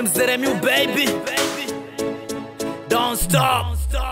MZMU baby Don't stop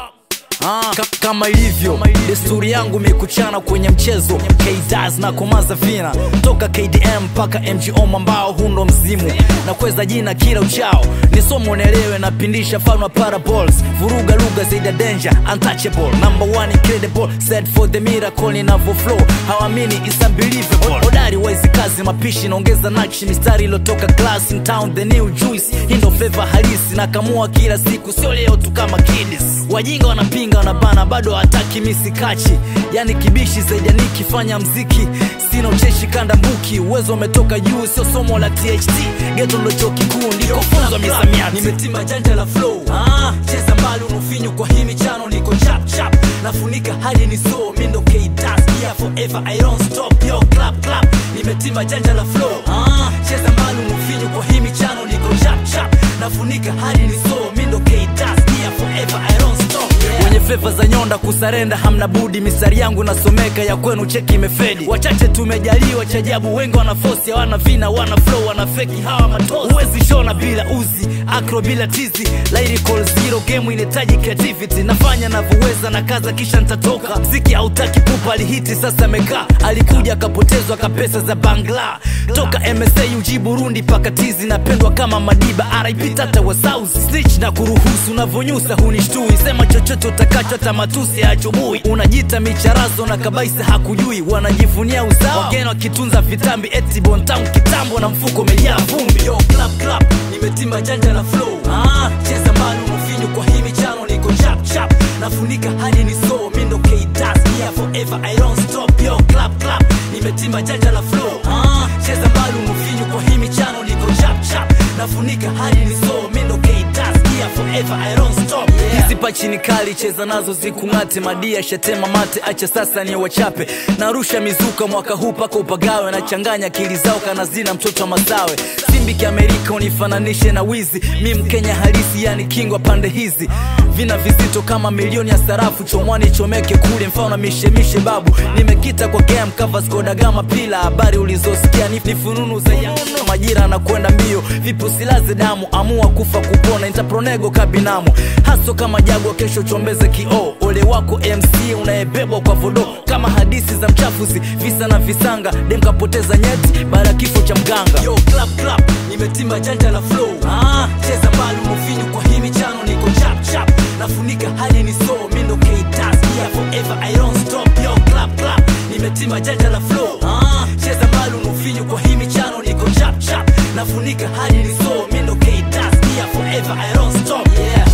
Ah, ka- kama ilivyo desturi yangu mikuchana kwenye mchezo kdas na komaza vina toka kdm mpaka mgo mambao hundo mzimu na kweza jina kila uchao ni somo nelewe napindisha fanwa parables vuruga lugha zaidi ya danger untouchable number one incredible set for the miracle ninavyo flow hawamini is unbelievable hodari waizi kazi mapishi naongeza nakshi mistari ilotoka class in town the new juice hii ndo flavor halisi nakamua kila siku sio leo tu kama kidis wajinga wanapinga wanabana bado hataki misikachi yani kibishi zaidi ya nikifanya mziki sina ucheshi kanda mbuki uwezo umetoka juu sio somo la tht geto ndo chuo kikuu ndiko funzwa misamiati nimetima janja la flow ah, cheza mbali unufinyu kwa hii michano niko chap chap nafunika hadi ni so mindo kdas yeah forever i don't stop yo clap clap nimetima janja la flow ah, cheza mbali unufinyu kwa hii michano niko chap chap nafunika hadi ni so mindo kdas yeah forever i don't stop yeah. wenye fleva za nyonda kusarenda hamna budi mistari yangu nasomeka ya kwenu cheki imefedi wachache tumejaliwa chajabu wengi wana fosi hawana vina wana flow wana feki hawa matozi huwezi shona bila uzi acro bila tizi lyrical zero game inahitaji creativity nafanya navyoweza na kaza kisha nitatoka mziki hautaki pupa alihiti sasa amekaa alikuja akapotezwa kapesa za bangla toka msa uji burundi paka tizi napendwa kama madiba rip tata wa south snitch na kuruhusu unavyonyusa hunishtui sema chochote utakacho hata matusi achubui unajita micharazo na kabaisa hakujui wanajivunia uzao wageni wakitunza vitambi eti bontam kitambo na mfuko umejaa vumbi yo clap clap nimetima janja la flow ah, cheza mbali unufinyu kwa hii michano niko chap chap nafunika hadi ni so mindo kdas yeah forever i don't stop yo clap clap nimetima janja la flow ah, cheza mbali unufinyu kwa hii michano niko chap chap nafunika hadi ni so mindo kdas yeah forever i don't stop yeah hizi pachi ni kali cheza nazo zikung'ate madia shatema mate acha sasa ni wachape narusha mizuka mwaka huu paka upagawe nachanganya akili zao kana zina mtoto wa masawe simbi kiamerika unifananishe na wizi mi mkenya halisi yani kingwa pande hizi vina vizito kama milioni ya sarafu chomwani chomeke kule mfano mishemishe babu nimekita kwa game cover skodagama pila habari ulizosikia ni ni fununu za yanuno majira na kwenda mbio vipi usilaze damu amua kufa kupona intapronego kabinamu haso kama jagwa kesho chombeze kioo ole wako mc unayebebwa kwa vodo kama hadisi za mchafuzi visa na visanga demkapoteza nyeti baada ya kifo cha mganga yo clap clap nimetima janja la flow ah, cheza mbali unufinyu kwa hii michano niko chap chap nafunika hadi ni so mindo kdas yeah forever i don't stop yo clap clap nimetima janja la flow ah, cheza mbali unufinyu kwa hii michano niko chap chap nafunika hadi ni so mindo kdas yeah forever i don't stop yeah